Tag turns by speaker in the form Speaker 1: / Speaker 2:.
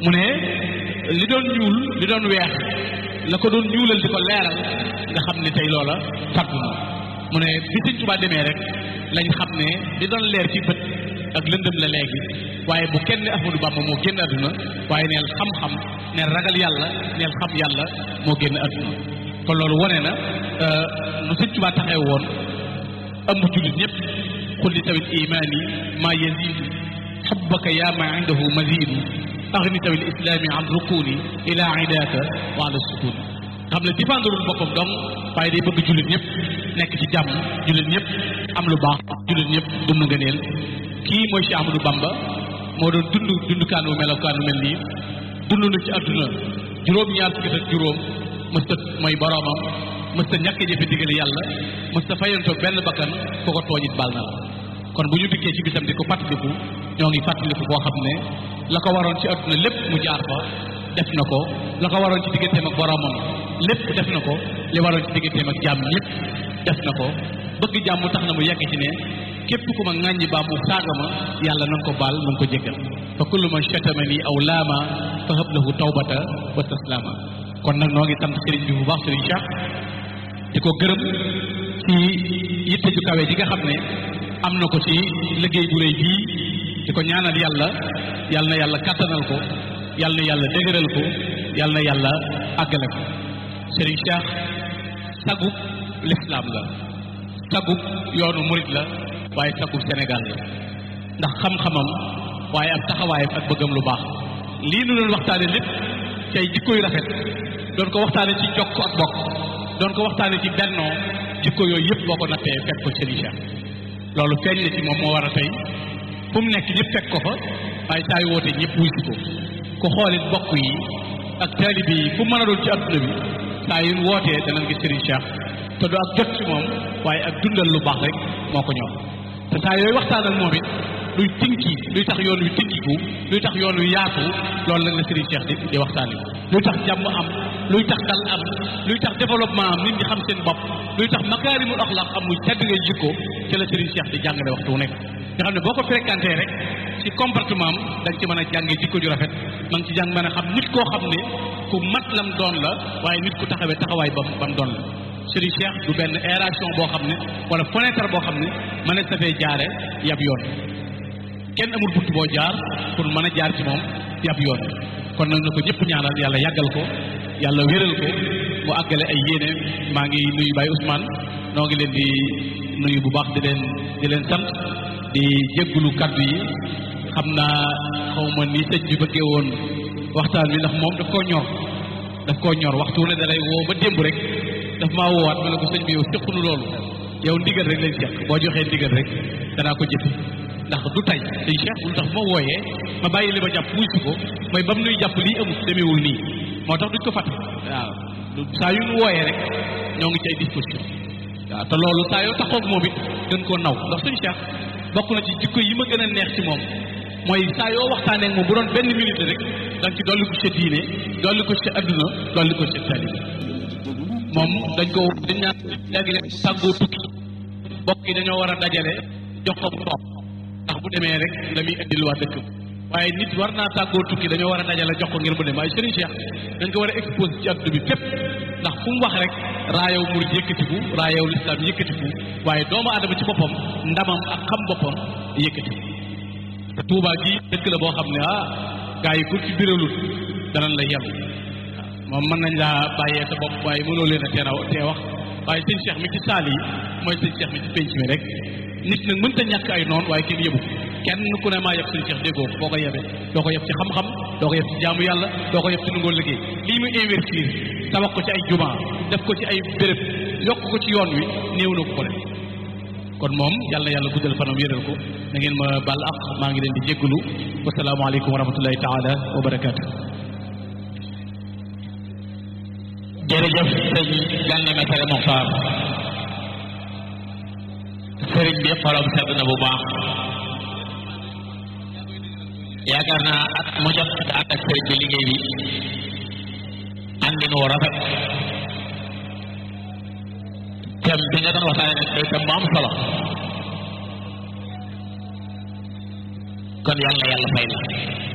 Speaker 1: mu ne li doon ñuul li doon weex la ko doon ñuulal di ko leeral nga xam ne tey loola fàddu na mu ne bi Sëñ Tuubaa demee rek lañ xam ne li doon leer ci bët ak lëndëm la léegi waaye bu kenn Ahmadou Bamba moo génn àdduna waaye neel xam-xam neel ragal yàlla neel xam yàlla moo génn àdduna kon loolu wone na nu Sëñ Tuubaa taxee woon ëmb jullit ñëpp xul li tawit imaani maa yazidu xubbaka yaa ma indahu mazidu axni tawil islaami an rukuni ila idaaka wa ala sukuni xam ne défendrul boppam donc waaye day bëgg jullit ñëpp nekk ci jàmm jullit ñëpp am lu baax jullit ñëpp dund ngëneel kii mooy Cheikh Amadou Bamba moo doon dund dund kaanu melokaanu mel nii dund na ci àdduna juróom-ñaar fukki ak juróom mësta mooy boroomam mësta ñàkk jëfe digal yàlla mësta fayantoo benn bakkan ku ko tooñit baal na la kon bu ñu dikkee ci bisam di ko fàttaliku ñoo ngi fàttaliku koo xam ne la ko waroon ci àdduna lépp mu jaar fa def na ko la ko waroon ci digganteem ak boroomam lépp def na ko li waroon ci digganteem ak jàmm ñëpp def na ko bëgg jàmm tax na mu yegg ci ne képp ku ma ŋàññi baa mu saaga ma yàlla na nga ko baal na nga ko jéggal fa kullu man chatamani aw laama fa hab lahu tawbata wa taslaama kon nag noo ngi sant sëriñ bi bu baax sëriñ Cheikh di ko gërëm ci yitte ju kawe ji nga xam ne am na ko ci liggéey bu rëy bii di ko ñaanal yàlla yàlla na yàlla kàttanal ko yàlla na yàlla dëgëral ko yàlla na yàlla àggale ko sëriñ Cheikh sagub lislaam la sagub yoonu murit la waaye sagub Sénégal la ndax xam-xamam waaye ak taxawaayam ak bëggam lu baax lii nu doon waxtaane lépp cay jikko yu rafet doon ko waxtaane ci jokk ak bokk doon ko waxtaane ci bennoo jikko yooyu yëpp boo ko nattee fekk ko sëriñ Cheikh loolu feeñ na ci moom moo war a tey fu mu nekk ñëpp fekk ko fa waaye saa yu wootee ñëpp wuy si ko ku xoolit bokk yi ak taalibe yi fu mën a doon ci adduna bi saa yu wootee danañ gis Serigne Cheikh te du ak jot ci moom waaye ak dundal lu baax rek moo ko ñor te saa yooyu waxtaan ak moom it luy tinki luy tax yoon wi tinkiku luy tax yoon wi yaatu loolu nag la Serigne Cheikh di di waxtaane luy tax jàmm am luy tax dal am luy tax développement am nit ñi xam seen bopp luy tax makaarimul axlaq am muy tedd ngay jikko ci la Serigne Cheikh di jàngale waxtu wu nekk nga xam ne boo ko fréquenté rek ci comportement am da nga ci mën a jàngee jikko ju rafet ma ngi ci jàng mën a xam nit koo xam ne ku mat lam doon la waaye nit ku taxawee taxawaay bam bam doon la Serigne Cheikh du benn aération boo xam ne wala fenêtre boo xam ne mënees na fee jaare yab yoon kenn amul bunt boo jaar pour mën a jaar ci moom yab yoon kon nag na ko ñëpp ñaanal yàlla yàggal ko yàlla wéral ko mu àggale ay yéene maa ngi nuyu Baye Ousmane noo ngi leen di nuyu bu baax di leen di leen sant di jéggulu kaddu yi xam naa xaw ma ni sëñ bi bëggee woon waxtaan bi ndax moom daf koo ñor daf koo ñor waxtu ne da lay woo ba démb rek daf maa woowaat ma ne ko sëñ bi yow séqunu loolu yow ndigal rek lañ seq boo joxee ndigal rek danaa ko jëfe ndax du tey sëñ Cheikh lu tax ma wooyee ma bàyyi li ma jàpp muy si ko mooy ba mu nuy jàpp lii amul demeewul nii moo tax duñ ko fàtte waaw saa yu nu wooyee rek ñoo ngi ci ay disposition waaw te loolu saa yoo taxoog moom it gën koo naw ndax sëñ Cheikh bokk na ci jikko yi ma gën a neex ci moom mooy saa yoo waxtaanee ak moom bu doon benn minute rek da nga ci dolli ko sa diine dolli ko sa adduna dolli ko sa taalibe moom dañ ko dañ naan léegi leen tàggoo tukki bokk yi dañoo war a dajale jox ko mu toog ndax bu demee rek la muy indil waa dëkk waaye nit war naa tàggoo tukki dañoo war a dajale jox ko ngir mu dem waaye Serigne Cheikh dañ ko war a exposé ci adduna bi fépp ndax fu mu wax rek raayaw murid yëkkatiku raayaw lislaam yëkkatiku waaye doomu aadama ci boppam ndamam ak xam boppam yëkkatiku te Touba gi dëkk la boo xam ne ah gars yi ku ci biralul danañ la yem moom mën nañ laa bàyyee sa bopp waaye mënoo leen a tee raw tee wax waaye sëñ Cheikh mi ci saal yi mooy sëñ Cheikh mi ci penc mi rek nit nag mënta ñàkk ay noon waaye kenn yëbu kenn ku ne maa yeb sëñ Cheikh déggoo ko boo ko yebee doo ko yeb ci xam-xam doo ko yeb ci jaamu yàlla doo ko yeb ci nungoo liggéey lii muy investir tabax ko ci ay juma def ko ci ay béréb yokk ko ci yoon wi néew na ko ko def kon moom yàlla yàlla guddal fanam yëral ko na ngeen ma bal ak maa ngi leen di jéggalu wasalaamaaleykum wa rahmatullahi taala wa barakaatu
Speaker 2: jërëjëf sëñ Gana Messere Mokhtar sëriñ bi xolam sedd na bu baax yaakaar naa at mu jot nga ànd ak sëriñ bi liggéey bi àndin wu rafet thème bi nga doon waxtaane nag day thème bu am solo kon yàlla yàlla fay la